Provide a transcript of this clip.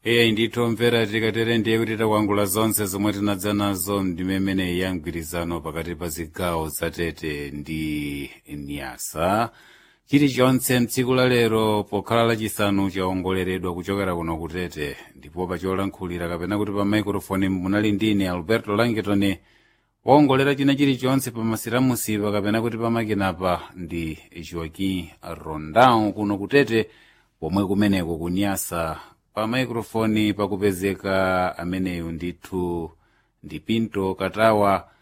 eyi ndithu mvera tikatere ndiye kuti takwangula zonse zomwe tinadza nazo ndimemene ya mgwirizano pakati pa zigawo zatete ndi nyasa chilichonse mtsiku la lero pokhala lachisanu chaongoleredwa kuchokera kuno kutete ndipo pacholankhulira kapena kuti pa maikrofoni munali ndine alberto langitoni waongolera china chilichonse pa masiramusipa kapena kuti pamakinapa ndi joaquim rondão kuno kutete pomwe kumeneko kunyasa pa maikrofoni pakupezeka ameneyu ndithu ndi pinto katawa